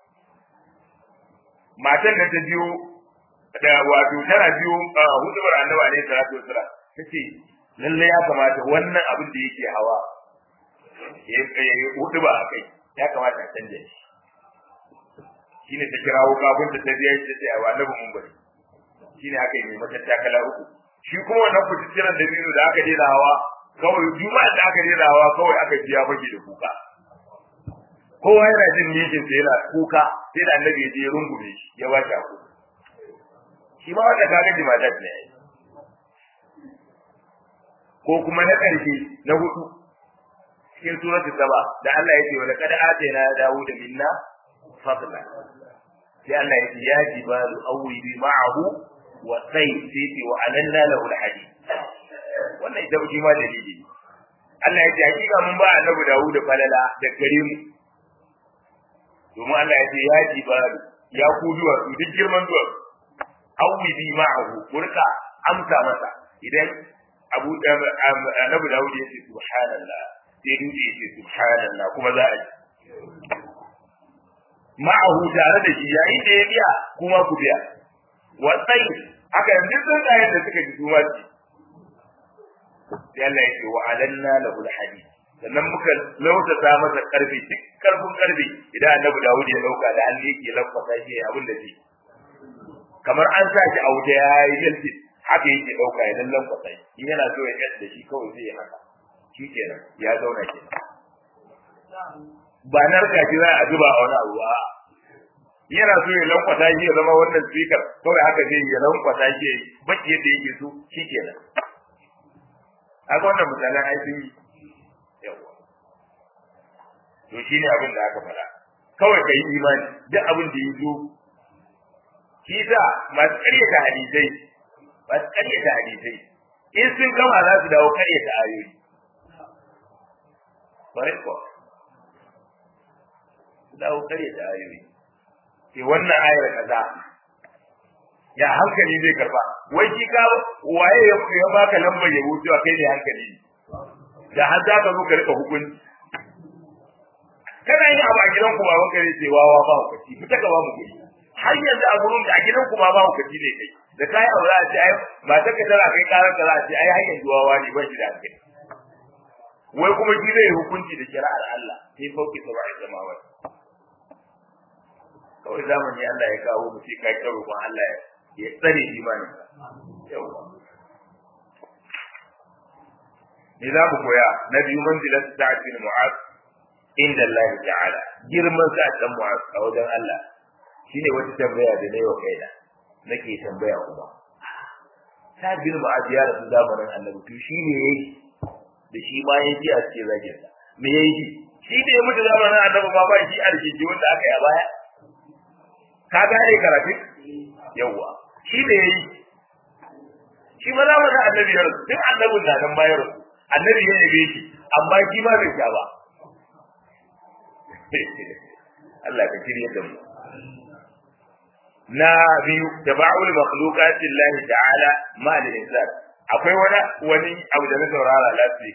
matan da ta biyo da wato tana biyo hudubar annabi alaihi salatu wasalam tace lalle ya kamata wannan abin da yake hawa ya hudu ba a kai ya kamata a canja shi shine ta kirawo kafin ta ta biya ta ce a annabi mun bari shine aka yi mata takala uku shi kuma wannan kututturan da biyu da aka dena hawa kawai juma'a da aka dena hawa kawai aka biya baki da kuka kowa yana jin mijin sa yana kuka sai da annabi ya je rungume shi ya ba shi aku shi ma wanda kaga jimadat ne ko kuma na ƙarshe na hudu cikin suratul saba da Allah ya ce wa laqad atayna dawuda minna fadla sai Allah ya ce ya jibalu awwibi ma'ahu wa sayy sai ce wa alanna lahu alhadid wannan ita shi ma dalili Allah ya ce hakika mun ba annabi Dawud falala da gare mu domin Allah ya ce ya jibalu ya ku duwa su duk girman duwa awwibi ma'ahu kurka amsa masa idan Abu Annabi Dawud ya ce subhanallah sai dutse ya ce subhanallah kuma za a ji ma'ahu tare da shi yayin da ya biya kuma ku biya wasai haka yanzu sun da yadda suka ji kuma ci sai Allah ya ce wa alanna lahu alhadid sannan muka lautata masa karfi duk karfin karfi idan annabi Dawud ya dauka da hannu yake lafasa shi abin da zai kamar an sa shi a wuta ya yi yalti haka yake dauka ya lallan kwasai in yana so ya yadda shi kawai sai ya haka shi kenan ya zauna kenan ba narka shi za a zuba a wani abu ba yana so ya lankwata shi ya zama wannan speaker kawai haka zai ya lankwata shi ya baki yadda yake so shi kenan haka wannan misalan ai sun yi yawa to shine abin da aka faɗa kawai ka yi imani duk abin da ya zo shi sa masu ƙaryata hadisai masu ƙaryata hadisai in sun gama za su dawo ƙaryata ayoyi bare ko dawo ƙaryata ayoyi ke wannan ayar kaza ya hankali zai karba wai shi ka waye ya baka lambar yabo cewa kai ne hankali da har za ka zo ka rika hukunci kana yin abu a gidan ku baban kare ce wawa ba hukunci fita ka ba mu kuɗi har yanzu a gurin da a gidan ku ba ba hukunci ne kai da kai abu za a ce ai ba ta ka tana kai karar ka za a ce ai har yanzu wawa ne ban shi da hankali wai kuma shi zai hukunci da shari'ar Allah sai fauki saba'i samawati kawai zamani Allah ya kawo mu sai kai karo kuma Allah ya tsare imanin yawa me za mu koya na biyu manzilat sa'ad bin mu'az inda Allah ta'ala girman sa'ad bin mu'az a wajen Allah shine wata tambaya da nayi wa kaina nake tambaya kuma sa'ad bin mu'az ya rasu zamanin annabi to shi ne yayi da shi ma yayi a cikin zagin sa me yayi shi da ya mutu zamanin annabi ba ba shi arziki wanda aka yi a baya ka gane karatu yawa shi ne yayi shi ma zamanin annabi ya rasu tun annabin na nan bayar annabi ya yabe shi amma shi ma bai sha ba Allah ka kirye da mu na biyu taba'ul makhluqati Allah ta'ala ma al insan akwai wani wani abu da na saurara lafi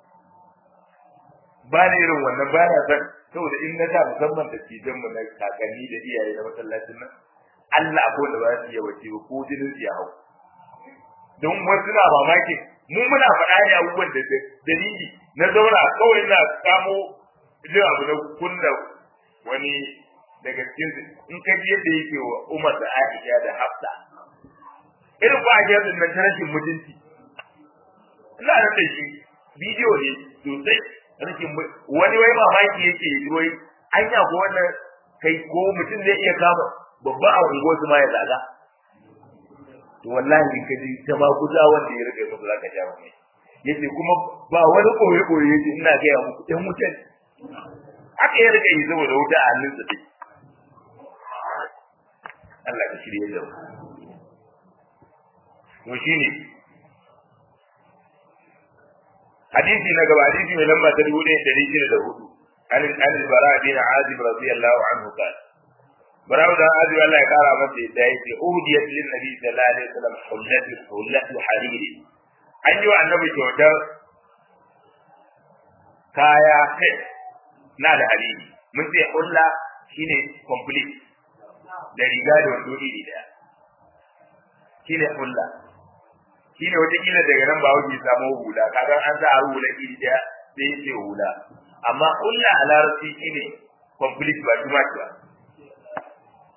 ba ne irin wannan ba na san saboda in na sa musamman da cijan mu na kakanni da iyaye na masallacin nan Allah ko da ba su yi wace ko jinin su ya hau don wasu na mamaki mu muna faɗa ne abubuwan da dalili na zauna kawai na samo jin abu na kunna wani daga cikin in ka ji yadda yake wa Umar da Aisha da Hafsa irin ba a nan ta rashin mutunci ina nan da shi bidiyo ne sosai rashin wani wai mamaki yake yi wai anya ko wannan kai ko mutum zai iya kama babba a unguwar su ma ya zaga to wallahi ka ji ta ma guda wanda ya rike musu zaka ja mai yace kuma ba wani koyi koyi yace ina ga ya muku ɗan wutan aka ya rike yi saboda wuta a hannun sa dai Allah ka shirye da mu to shine hadisi na gaba hadisi mai lamba ta dubu ɗaya ɗari shida da hudu an an bara bin azib radiyallahu anhu qala براو da azu Allah ya kara masa yadda yake udiyat lin nabi sallallahu alaihi wasallam hullatu hullatu hariri an yi wa annabi kyautar kaya kai na da hariri mun ce hulla shine complete da riga da wando iri daya shine hulla shine wata kila daga nan ba wuce samu hula kaga an sa hula iri daya sai yake hula amma hulla a larabci shine complete ba too much ba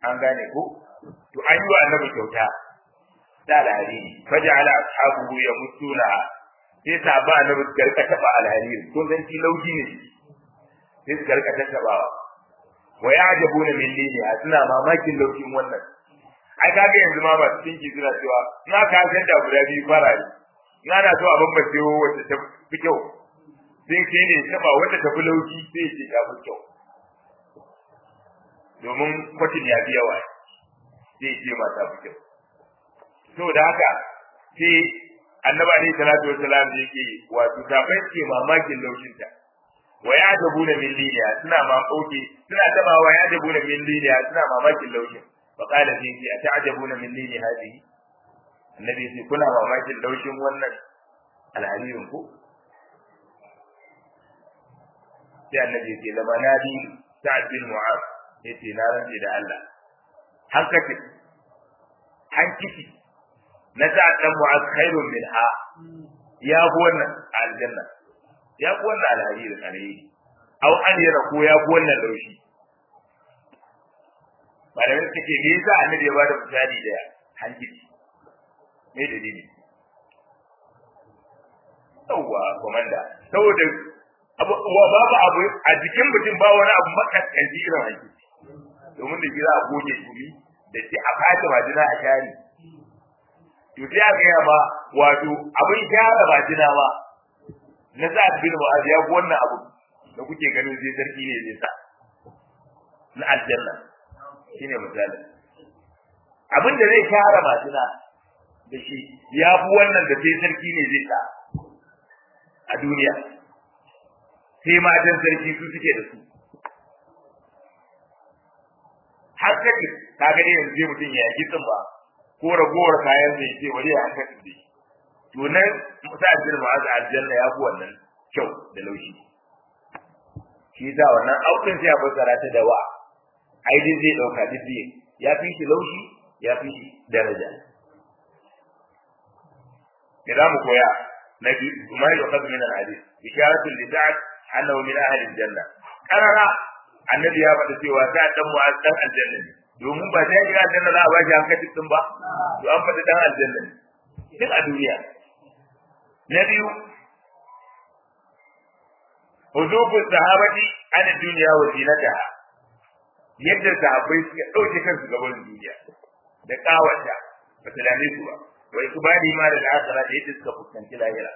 an gane ko to an yi wa annabi kyauta da alhariri faja'ala ashabuhu yamuttuna sai ta ba annabi su karka taba alhariri ko zan ci lauji ne sai su karka tabawa wa ya'jabuna min lili suna mamakin laushin wannan ai kaga yanzu ma ba cikin ki suna cewa na ka san da guda biyu fara ne na na so a bambace wacce ta fi kyau sai ke ne taba wacce ta fi laushi sai ce ta fi kyau domin kwatin ya fi yawa sai ce ma ta fi kyau to da haka sai annaba alaihi salatu wassalam yake wato tafai ke mamakin laushinta wa ya dabu da min liliya suna mamaki suna taba wa ya dabu da min liliya suna mamakin laushin fa qala fi fi ata'jabuna min lili hadhihi annabi sai kuna mamakin laushin wannan alharirin ku sai annabi sai lama nadi sa'ad bin mu'az yace na rantsi da Allah hankali hankiki na sa dan mu'az khairun minha ya fi wannan aljanna ya fi wannan alhari da alheri au an yana ko ya fi wannan laushi malamai suka ce me yasa annabi ya ba da misali da hankali me dalili yawwa komanda saboda wa babu abu a jikin mutum ba wani abu makaskanci irin hankali domin da gida a goge gumi da ce a fata majina a shari to sai aka yi ma wato abin gyara majina ma na sa bin mu'az ya wannan abu da kuke ganin zai sarki ne zai sa na aljanna shine misali abin da zai gyara majina da shi ya fi wannan da sai sarki ne zai sa a duniya sai matan sarki su suke da su har kake ka ga yanzu zai mutum ya yi ba ko ragowar kayan da yake wani ya haka da shi to nan musa ajin ma za aljanna ya fi wannan kyau da laushi shi da wannan aukin sai ya fassara ta da wa ai dai zai dauka duk ya fi shi laushi ya fi shi daraja da za mu koya na biyu kuma ya kasu min al-hadith isharatu li sa'ad annahu min ahli al-janna karara annabi ya faɗa cewa ta dan mu dan aljanna ne domin ba sai ga aljanna za a ba shi hankali din ba to an faɗa dan aljanna ne duk a duniya na biyu hudubu sahabati an duniya wa zinataha yadda sahabbai suka ɗauke kansu gaban duniya da kawata ba ta dame su ba wa ikbali ma da akhira da yadda suka fuskanci lahira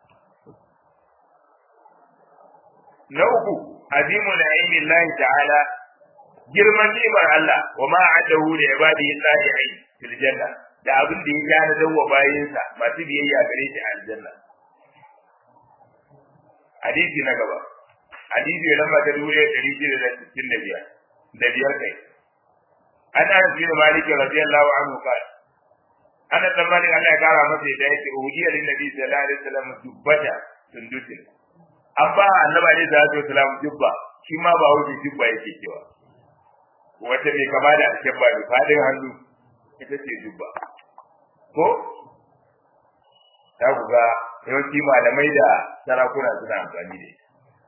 na uku azimu na'imi Allah ta'ala girman ni'imar Allah wa ma adahu li ibadihi salihin fil janna da abin da ya gane dawo bayinsa masu biyayya gare shi a aljanna hadisi na gaba hadisi ya lamba ta dubu ɗaya ɗari shida da sittin da biyar da biyar kai an ana fi da maliki radiyallahu anhu qala ana dan malik Allah ya kara masa da yake uhiya lin nabi sallallahu alaihi wasallam dubbata sundutin an ba annabi alaihi salatu wasallam dubba shi ma ba wuce dubba yake cewa wata mai kama da alkebba mai fadin hannu ita ce dubba ko ta ku ga yawanci malamai da sarakuna suna amfani da ita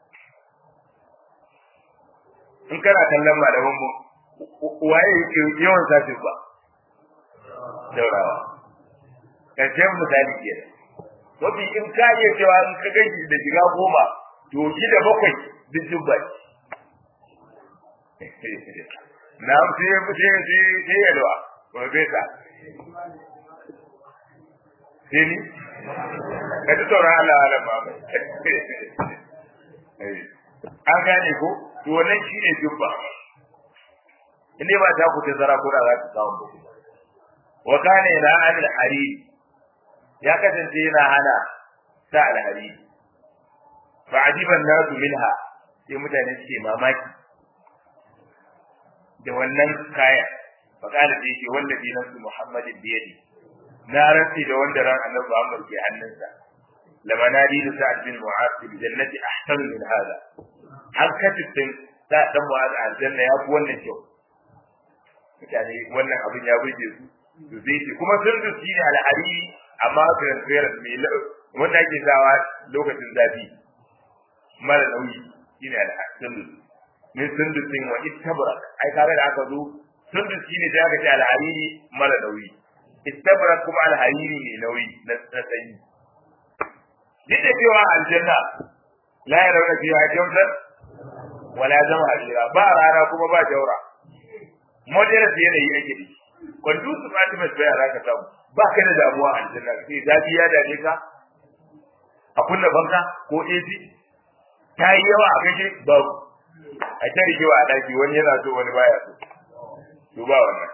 in kana kallon malaman mu waye yake yawan sa dubba daurawa karshen misali ke mafi in ka iya cewa in ka gaji da shiga goma to shi da bakwai duk dubba na sai ya fice sai sai ya dawa profesa sai ni ka ji tsoron Allah Allah ba an gane ko to wannan shine dubba in ba ta ku ta zara ko da za ta samu ba wa kana ila al harid ya kasance yana hana sa al harid fa ajiban nasu minha sai mutane suke mamaki da wannan kaya fa kana da yake wallahi nasu muhammadin biyadi na rantsi da wanda ran annabi Muhammad ke hannunsa lamanadi da sa'ad bin mu'az bil jannati ahsanu min hada har katin da dan mu'az aljanna ya fi wannan kyau mutane wannan abin ya burge su to zai ce kuma sun da shi ne al'ari amma transparent mai wanda ake sawa lokacin zafi mara nauyi shine al'adun min sundusin wa ittabara ai kare da aka zo sundus shine da aka ce alhariri mara nauyi istabrak kuma alhariri ne nauyi na sanyi duk da cewa aljanna la ya rauna fiha jawzan wala zama harira ba rana kuma ba jaura moderate yanayi ake da conducive atmosphere za ka samu ba ka da damuwa a aljanna sai zafi ya dame ka a kunna banka ko AC ta yi yawa a kashe babu a ta rigewa a daki wani yana so wani baya so to ba wannan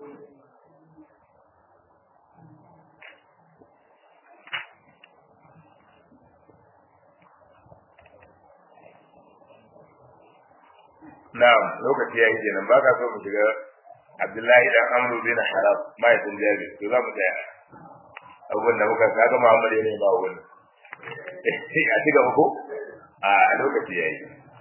na'am lokaci yayi kenan baka so mu shiga Abdullahi dan Amru bin Haram mai sun jabi to za mu tsaya abun da muka kaga Muhammad ne ba wani a ci gaba ko a lokaci yayi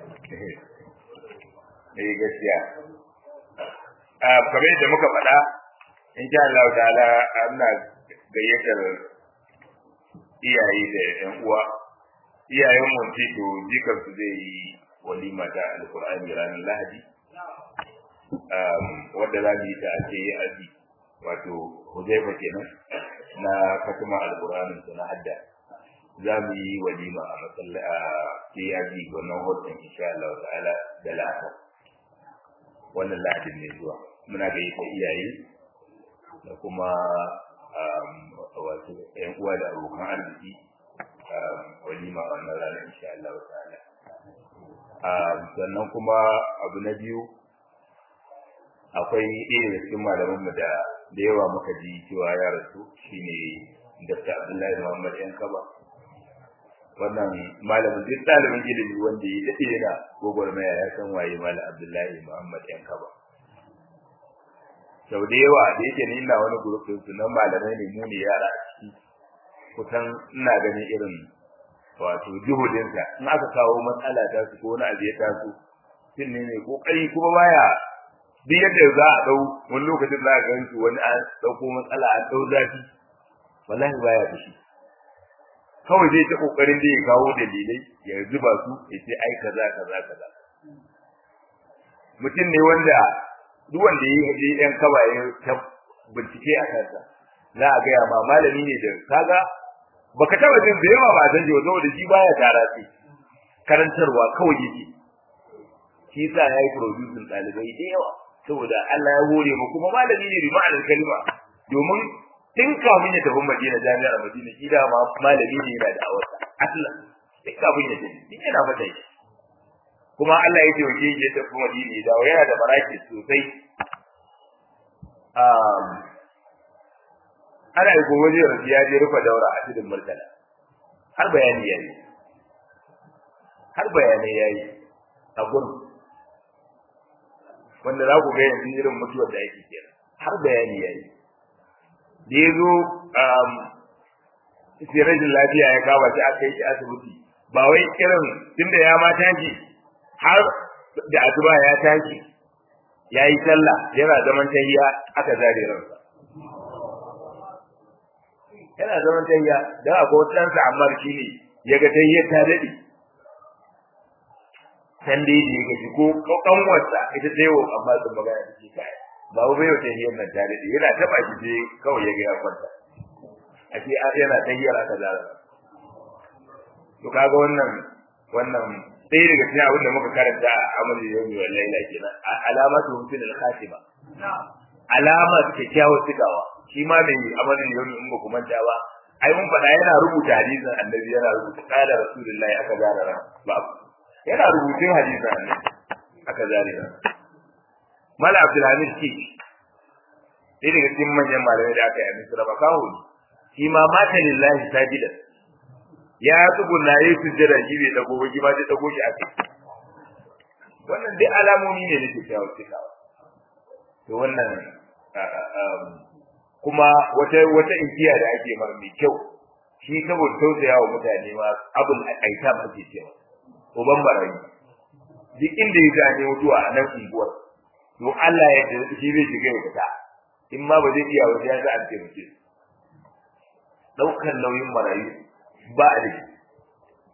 eh gaskiya a kamar yadda muka faɗa in sha Allah ta'ala ana gayyatar iyaye da ƴan uwa iyayen mu ce to jikar su zai yi walima ta alqur'ani ranar lahadi wadda za mu yi ta ake yi azi wato huzaifa kenan na fatima alqur'anin ta na hadda za mu yi walima a matsala a kiyazi wannan hoton insha Allah ta'ala da la'asa wannan lahadin ne zuwa muna ga ta iyaye da kuma wato ƴan uwa da abokan arziki walima a wannan ranar insha Allah ta'ala sannan kuma abu na biyu akwai ɗaya da cikin malamanmu da da yawa muka ji cewa ya rasu shine Dr. Abdullahi Muhammad yan kaba wannan malamin duk ɗalibin ilimi wanda ya daɗe yana gwagwarmaya ya san waye malam Abdullahi Muhammad yan kaba sau da yawa da yake ni ina wani gurufin su nan malamai ne mu ne yara a ciki kusan ina ganin irin wato juhudinsa in aka kawo matsala ta su ko wani abu ya taso shin ne mai kokari kuma baya duk yadda za a dau wani lokacin za a gan su wani an dauko matsala an dau zafi wallahi baya fushi kawai zai ta kokarin da ya kawo dalilai ya zuba su ya ce ai kaza kaza kaza mutum ne wanda duk wanda ya yi yan kaba ya ta bincike a kansa za a gaya ma malami ne da kaga baka taba jin da yawa ba san jiwa saboda shi baya tara sai karantarwa kawai yake shi yasa yayi producing dalibai da yawa saboda Allah ya hore mu kuma malami ne bi ma'anar kalma domin tun kafin ya tafi Madina jami'ar Madina shi da ma malami ne yana da awarsa aslan tun kafin ya tafi shi yana mata shi kuma Allah ya ce wace ya tafi Madina da yana da baraki sosai um ana yi gobe zai rasu ya je rufe daura a cikin murtala har bayani yayi har bayanai yayi a gurin wanda za ku ga yanzu irin mutuwar da yake kenan har bayani yayi da ya zo sai rashin lafiya ya kawo shi aka yi shi asibiti ba wai irin tunda ya ma tashi har da asuba ya tashi ya yi sallah yana zaman tahiya aka zare ransa yana zaman tahiya dan akwai wata ɗansa amma shi ne ya ga tahiyar ta daɗe san dai da ya gaji ko kanwarsa ita ta yau amma sun magana da ke kai ba bai yau tahiyar nan ta daɗe yana taɓa shi sai kawai ya ga ya kwanta a ce yana tahiyar aka zara to kaga wannan wannan sai daga cikin abin da muka karanta a amalin yawmi wal laila kenan alamatu husn al khatima alama kyakkyawar cikawa shi ma mai amalin yawmi in ba ku manta ba ai mun faɗa yana rubuta hadisin annabi yana rubuta qala rasulullahi aka zara ran ba yana rubutun hadisin annabi aka zare ran mala abdulhamid ki sai daga cikin manyan malamai da aka yi a misra ba kawo shi ma mata lillahi sajidan ya tsugunna yayi sujjada shi bai dago ba ma zai dago shi a kai wannan dai alamomi ne na kyakkyawar cikawa to wannan kuma wata wata inkiya da ake mar mai kyau shi saboda tausaya wa mutane ma abul aita ba ke cewa uban barayi duk inda ya gane mutuwa a nan unguwar to Allah ya da shi zai shiga ya fita in ma ba zai iya wajen ya sa an taimake daukan nauyin marayu ba a dashi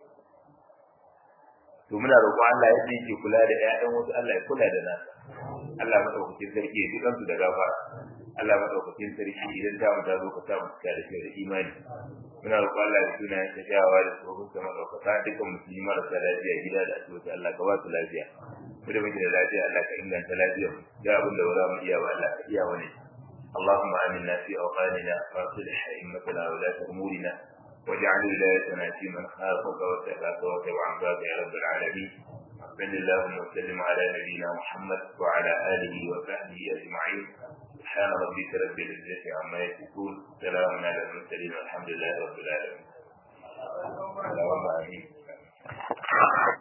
to muna roƙon Allah yadda yake kula da ƴaƴan wasu Allah ya kula da nasa Allah madaukakin sarki ya dukan su da gafara Allah madaukakin sarki idan ta mu ta zo ka samu cika da da imani muna roƙon Allah da sunayen ta shawa da tsohon sa madaukaka dukkan musulmi marasa lafiya gida da asibiti Allah ka ba su lafiya mu da muke da lafiya Allah ka inganta lafiyar da abin da ba za mu iya ba Allah ka iya wani اللهم آمنا في أوطاننا وأصلح أئمتنا ولاة أمورنا واجعل ولايتنا في من خافك واتقاك واتبع عبادك يا رب العالمين صل اللهم وسلم على نبينا محمد وعلى آله وصحبه أجمعين سبحان ربك رب العزة عما يصفون سلام على المرسلين والحمد لله رب العالمين اللهم آمين